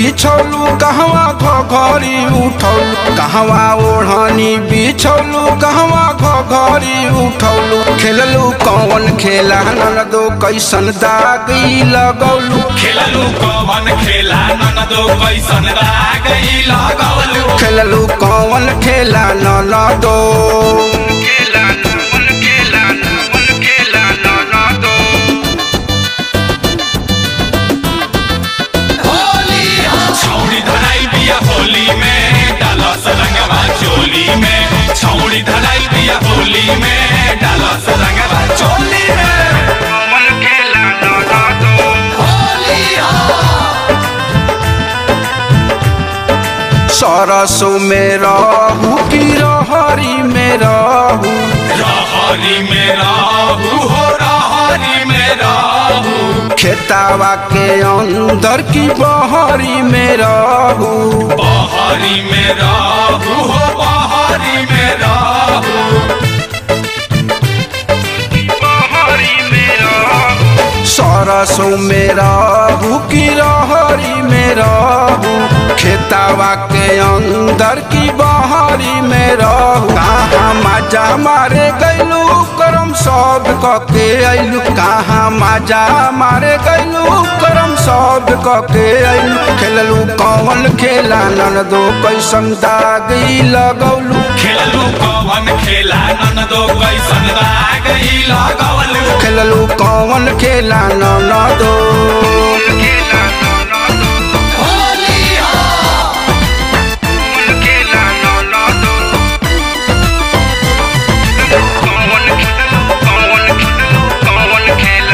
बिछौलू कहवा घरी उठौलू कहवा ओढ़नी बिछौलू कहवा घरी उठौलू खेललू कौन खेला ननदो कैसन दागी लगौलू खेललू कवन खेला ननदो कैसन रागई लगौलू खेललू कौन खेला ननदो खेला नमन खेला नमन खेला ननदो छौड़ी धराई बिया होली में डालस रंगवा चोली में छौड़ी धराई बिया होली में डालस रंगवा चोली में कौन खेला ननदो सरसों में रहू की रहरी में रहू रहरी में रहू हो रहरी में रहू खेतावा के अंदर की बहरी में रहू बहरी में रहू हो बहरी में रहू बहरी में रहू सरसों में रहू की रहरी में रहू खेतावा के अंदर की बहरी में रहू कहाँ मजा मारे गैलू करम सब कके अइलू कहाँ मजा मारे गैलू करम सब कके अइलू खेललू कौन खेला ननदो कैसन दागी लगौलू खेललू कवन खेला ननदो कैसन रागई लगौलू खेललू कौन खेला ननदो खेला खेला ननदो कौन कौन कौन खेला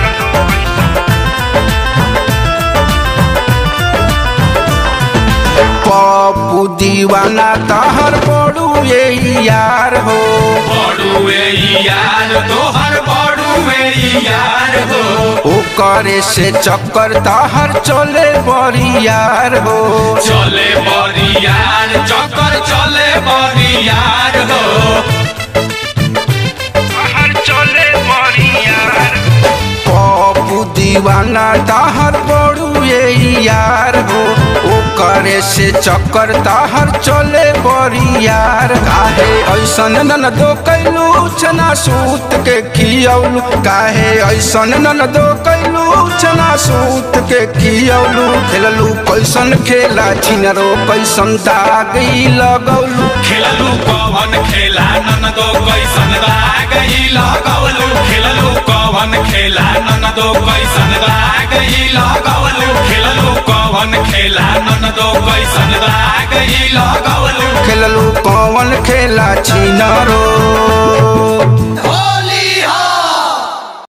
पप्पू दीवाना तहर बड़ू ये यार हो बड़ुए यार तोहर बड़ुए यार हो ओकरे से चक्कर तहर चले बड़ी यार हो चले बड़ी यार चक्कर चले बड़ी यार हो तहर चले बड़ी यार पप्पू दीवाना तहर बड़ू ये यार हो ओकरे से चक्कर तहर चले बड़ी यार काहे ऐसन नन दो कैलू चना सूत के खियौलू काहे ऐसन नन दो कैलू चना सूत के खियौलू खेललू कैसन खेला छिनरो कैसन दागी लगौलू खेललू कवन खेला ननदो कैसन रागई लगौलू खेललू कवन खेला ननदो कैसन रागई लगौलू खेललू कवन खेला ननदो कैसन रागई लगौलू खेललू कौन खेला छिनरो